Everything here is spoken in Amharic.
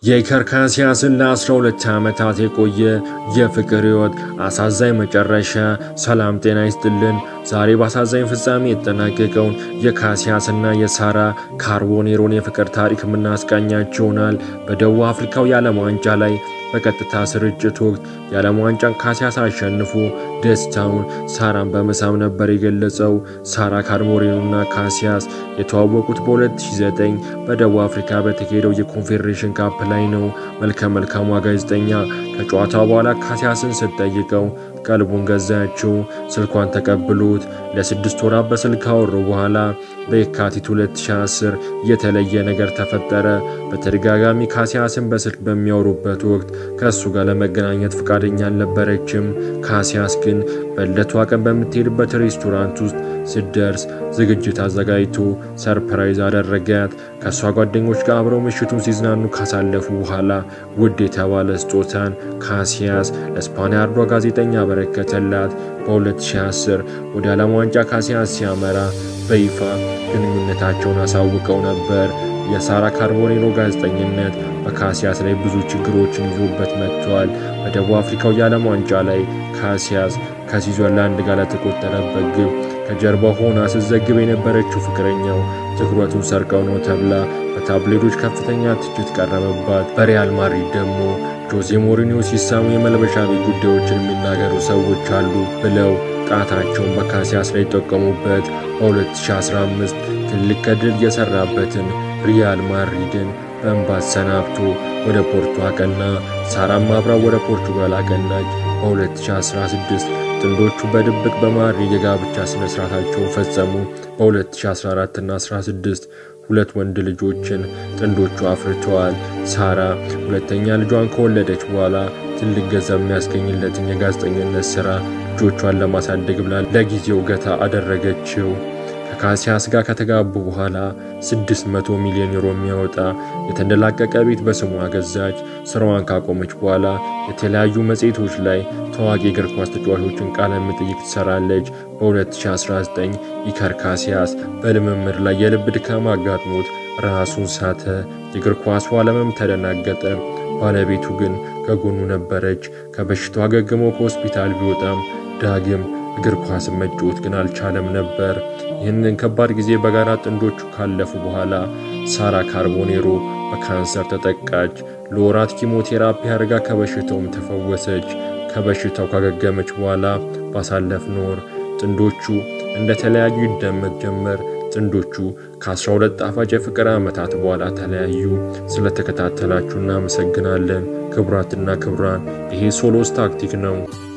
የኢከር ካሲያስን ለ12 ዓመታት የቆየ የፍቅር ሕይወት አሳዛኝ መጨረሻ። ሰላም ጤና ይስጥልን። ዛሬ በአሳዛኝ ፍጻሜ የተጠናቀቀውን የካሲያስና የሳራ ካርቦኔሮን የፍቅር ታሪክ የምናስቃኛችሁ ይሆናል። በደቡብ አፍሪካው የዓለም ዋንጫ ላይ በቀጥታ ስርጭት ወቅት የዓለም ዋንጫን ካሲያስ አሸንፎ ደስታውን ሳራን በመሳም ነበር የገለጸው። ሳራ ካርቦኔሮና ካሲያስ የተዋወቁት በ2009 በደቡብ አፍሪካ በተካሄደው የኮንፌዴሬሽን ካፕ ላይ ነው። መልከ መልካሟ ጋዜጠኛ ከጨዋታው በኋላ ካሲያስን ስትጠይቀው ቀልቡን ገዛችው። ስልኳን ተቀብሎት ለስድስት ወራት በስልክ ካወሩ በኋላ በየካቲት 2010 የተለየ ነገር ተፈጠረ። በተደጋጋሚ ካሲያስን በስልክ በሚያወሩበት ወቅት ከእሱ ጋር ለመገናኘት ፈቃደኛ አልነበረችም። ካሲያስ ግን በዕለቷ ቀን በምትሄድበት ሬስቶራንት ውስጥ ስትደርስ ዝግጅት አዘጋጅቶ ሰርፕራይዝ አደረጋት። ከእሷ ጓደኞች ጋር አብረው ምሽቱን ሲዝናኑ ካሳለፉ በኋላ ውድ የተባለ ስጦታን ካሲያስ ለስፓኒያርዷ ጋዜጠኛ በረከተላት። በ2010 ወደ ዓለም ዋንጫ ካሲያስ ሲያመራ በይፋ ግንኙነታቸውን አሳውቀው ነበር። የሳራ ካርቦኔሮ ጋዜጠኝነት በካሲያስ ላይ ብዙ ችግሮችን ይዞበት መጥቷል። በደቡብ አፍሪካው የዓለም ዋንጫ ላይ ካሲያስ ከስዊዘርላንድ ጋር ለተቆጠረበት ግብ ከጀርባ ሆና ስትዘግብ የነበረችው ፍቅረኛው ትኩረቱን ሰርቀው ነው ተብላ በታብሌዶች ከፍተኛ ትችት ቀረበባት። በሪያል ማድሪድ ደግሞ ጆዜ ሞሪኒዮ ሲሳሙ የመልበሻ ቤት ጉዳዮችን የሚናገሩ ሰዎች አሉ ብለው ጣታቸውን በካሲያስ ላይ ጠቀሙበት። በ2015 ትልቅ ገድል የሰራበትን ሪያል ማድሪድን በእንባ ሰናብቶ ወደ ፖርቶ አቀና። ሳራም አብራው ወደ ፖርቹጋል አቀናች። በ2016 ጥንዶቹ በድብቅ በማድሪድ የጋብቻ ስነ ስርዓታቸውን ፈጸሙ። በ2014 እና 16 ሁለት ወንድ ልጆችን ጥንዶቹ አፍርተዋል። ሳራ ሁለተኛ ልጇን ከወለደች በኋላ ትልቅ ገንዘብ የሚያስገኝለትን የጋዜጠኝነት ስራ ልጆቿን ለማሳደግ ብላ ለጊዜው ገታ አደረገችው። ከካሲያስ ጋር ከተጋቡ በኋላ 600 ሚሊዮን ዩሮ የሚያወጣ የተንደላቀቀ ቤት በስሟ ገዛች። ስራዋን ካቆመች በኋላ የተለያዩ መጽሔቶች ላይ ታዋቂ እግር ኳስ ተጫዋቾችን ቃለ መጠይቅ ትሰራለች። በ2019 ኢከር ካሲያስ በልምምድ ላይ የልብ ድካም አጋጥሞት ራሱን ሳተ። የእግር ኳሱ ዓለምም ተደናገጠ። ባለቤቱ ግን ከጎኑ ነበረች። ከበሽታው አገግሞ ከሆስፒታል ቢወጣም ዳግም እግር ኳስን መጫወት ግን አልቻለም ነበር። ይህንን ከባድ ጊዜ በጋራ ጥንዶቹ ካለፉ በኋላ ሳራ ካርቦኔሮ በካንሰር ተጠቃች። ለወራት ኪሞቴራፒ አድርጋ ከበሽታውም ተፈወሰች። ከበሽታው ካገገመች በኋላ ባሳለፍነው ወር ጥንዶቹ እንደተለያዩ ይደመጥ ጀመር። ጥንዶቹ ከ12 ጣፋጭ የፍቅር ዓመታት በኋላ ተለያዩ። ስለተከታተላችሁ እናመሰግናለን። ክቡራትና ክቡራን ይሄ ሶሎስ ታክቲክ ነው።